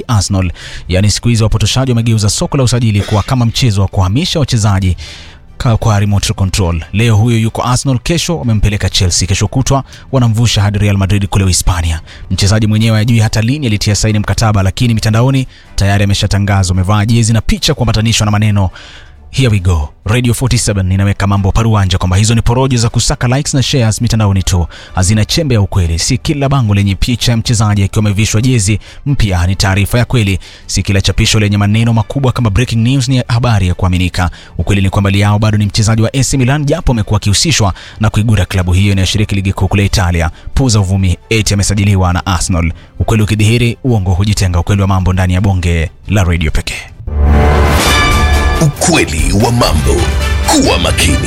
Arsenal. Yaani siku hizi wapotoshaji wamegeuza soko la usajili kuwa kama mchezo wa kuhamisha wachezaji ka- kwa remote control. Leo huyo yuko Arsenal, kesho wamempeleka Chelsea, kesho kutwa wanamvusha hadi Real Madrid kule Hispania. Mchezaji mwenyewe hajui hata lini alitia saini mkataba, lakini mitandaoni tayari ameshatangazwa, amevaa jezi na picha kuambatanishwa na maneno Here we go. Radio 47 inaweka mambo paruanja kwamba hizo ni porojo za kusaka likes na shares mitandaoni tu, hazina chembe ya ukweli. Si kila bango lenye picha ya mchezaji akiwa amevishwa jezi mpya ni taarifa ya kweli. Si kila chapisho lenye maneno makubwa kama breaking news ni habari ya kuaminika. Ukweli ni kwamba Leao bado ni mchezaji wa AC Milan, japo amekuwa akihusishwa na kuigura klabu hiyo inayoshiriki ligi kuu kule Italia. Puza uvumi eti amesajiliwa na Arsenal. Ukweli ukidhihiri, uongo hujitenga. Ukweli wa mambo ndani ya bonge la radio pekee. Ukweli wa mambo. Kuwa makini.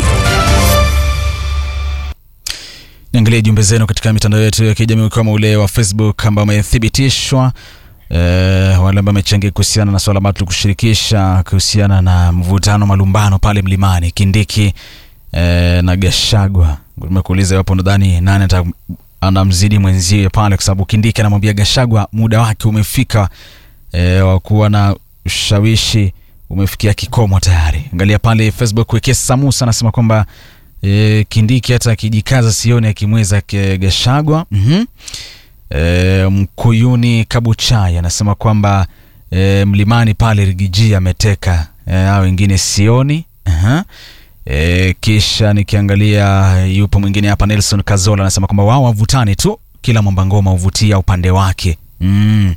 Niangalie jumbe zenu katika mitandao yetu ya kijamii ukiwemo ule wa Facebook ambao umethibitishwa eh, wale ambao wamechangia kuhusiana na swala ambalo tulikushirikisha kuhusiana na mvutano malumbano pale mlimani Kindiki eh, na Gashagwa. Tumekuuliza iwapo nadhani nani ata anamzidi mwenzie pale, kwa sababu Kindiki anamwambia Gashagwa muda wake umefika eh, wa kuwa na ushawishi umefikia kikomo tayari. Angalia pale Facebook, Wekesa Samusa anasema kwamba e, Kindiki hata akijikaza sioni akimweza ke- Gashagwa. mm e, Mkuyuni Kabuchai anasema kwamba e, mlimani pale Rigiji ameteka e, hao wengine sioni. Aha. E, kisha nikiangalia yupo mwingine hapa Nelson Kazola anasema kwamba wao wavutani tu, kila mwamba ngoma huvutia upande wake. mm.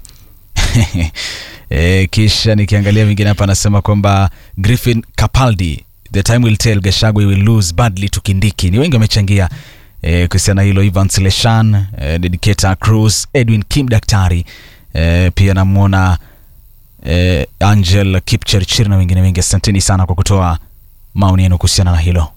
E, kisha nikiangalia vingine hapa anasema kwamba Griffin Capaldi, the time will tell, Gachagua will lose badly to Kindiki. Ni wengi wamechangia e, kuhusiana na hilo, Evans Leshan, e, Dedicator Cruz, Edwin Kim Daktari, e, pia namwona e, Angel Kipchirchir na wengine wengi. Asanteni sana kwa kutoa maoni yenu kuhusiana na hilo.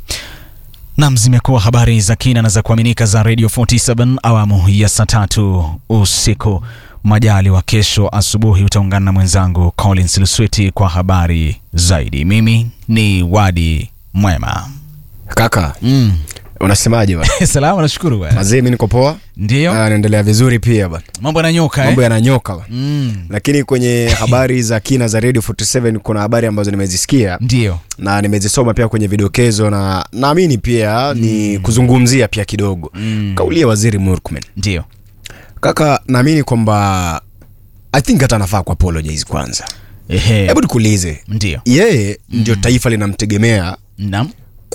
Nam, zimekuwa habari za kina na za kuaminika za Radio 47 awamu ya saa tatu usiku. Majali wa kesho asubuhi utaungana na mwenzangu Collins Lusweti kwa habari zaidi. Mimi ni Wadi Mwema. Kaka, Mm. unasemaje bwana? Salama, nashukuru bwana. Mazee, mimi niko poa. Ndio Ah, naendelea vizuri pia bwana. mambo yananyoka Mambo eh? yananyoka bwana. Mm. Lakini kwenye habari za kina za Radio 47 kuna habari ambazo nimezisikia Ndio na nimezisoma pia kwenye vidokezo na naamini pia ni kuzungumzia pia kidogo Mm. kauli ya Waziri Murkomen. ndio Kaka, naamini kwamba I think hata anafaa ku apologize kwanza. ehe, Hebu nikuulize, ndio yeye ndio taifa linamtegemea nam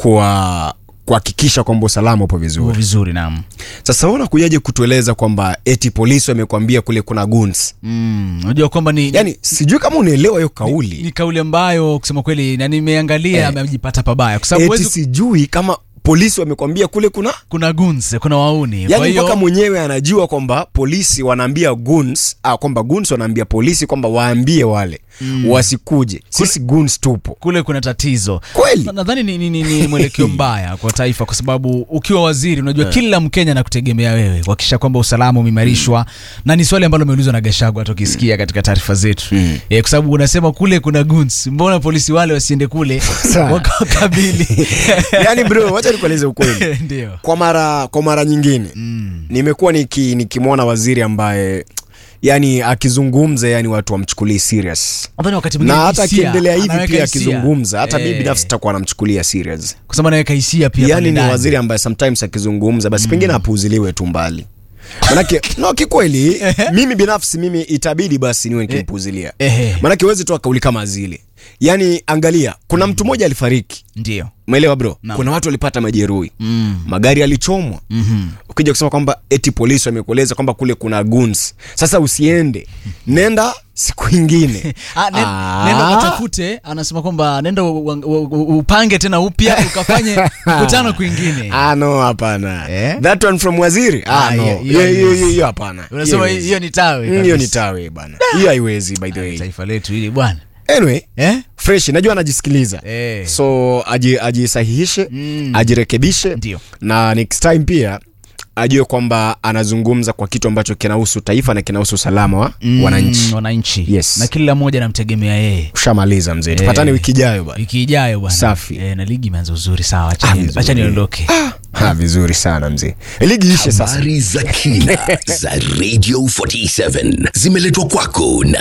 kwa kuhakikisha kwamba usalama upo uko vizuri. vizuri nam Sasa wewe unakujaje kutueleza kwamba eti polisi wamekwambia kule kuna guns? Mm, unajua kwamba ni, Yaani sijui kama unaelewa hiyo kauli. ni kauli ambayo kusema kweli na nimeangalia Eh. amejipata pabaya kwa sababu eti huwezi sijui kama polisi wamekwambia kule kuna kuna guns kuna wauni kwa yaani hiyo mpaka mwenyewe anajua kwamba polisi wanaambia guns ah, kwamba guns wanaambia polisi kwamba waambie wale mm. wasikuje sisi guns tupo kule kuna tatizo Kweli? Na- nadhani ni, ni, ni, ni mwelekeo mbaya kwa taifa kwa sababu ukiwa waziri unajua kila mkenya anakutegemea wewe kuhakikisha kwamba usalama umeimarishwa na ni swali ambalo umeulizwa na Gachagua hata ukisikia katika taarifa zetu mm. e, kwa sababu unasema kule kuna guns mbona polisi wale wasiende kule Sawa. wakakabili yaani bro wacha nikueleze ukweli ndio kwa mara kwa mara nyingine mm. nimekuwa niki, nikimwona waziri ambaye yani akizungumza yani watu wamchukulii serious nadhani wakati mwingine na hata hisia, akiendelea hivi anaweka pia hisia. akizungumza hata Eh, mi binafsi takuwa namchukulia serious kwa sababu anaweka hisia pia yani pale ni ndani. waziri ambaye sometimes akizungumza basi pengine apuuziliwe tu mbali manake no kikweli mimi binafsi mimi itabidi basi niwe nikimpuuzilia Ehe. manake huwezi toa kauli kama zile yani angalia kuna mtu mmoja alifariki ndio umeelewa bro Naam. kuna watu walipata majeruhi mm. magari yalichomwa mm-hmm. ukija kusema kwamba eti polisi wamekueleza kwamba kule kuna guns sasa usiende nenda siku ingine Ah, nen, Ah. nenda watafute anasema kwamba nenda u- u- u- upange tena upya ukafanye mkutano kwingine Ah, no hapana Eh? that one from waziri ah, Ah, no. hiyo- hiyo Hiyo- hiyo- haiwezi. hiyo hapana unasema haiwezi. hiyo ni tawe Mm, hiyo ni kabisa. tawe bana hiyo haiwezi by the way taifa letu hili bwana anyway eh? fresh najua anajisikiliza Eh. so aji- ajisahihishe Mm. ajirekebishe Ndio. na next time pia ajue kwamba anazungumza kwa kitu ambacho kinahusu taifa na kinahusu usalama wa Mm, wananchi wananchi Yes. na kila mmoja anamtegemea yeye ushamaliza mzee tupatane wiki ijayo bana wiki ijayo bwana Safi. eh, na ligi imeanza uzuri sawa acha Ah, ni- vizuri. acha niondoke ha, vizuri sana mzee ligi ishe sasa Habari za kina za Radio 47 zimeletwa kwako na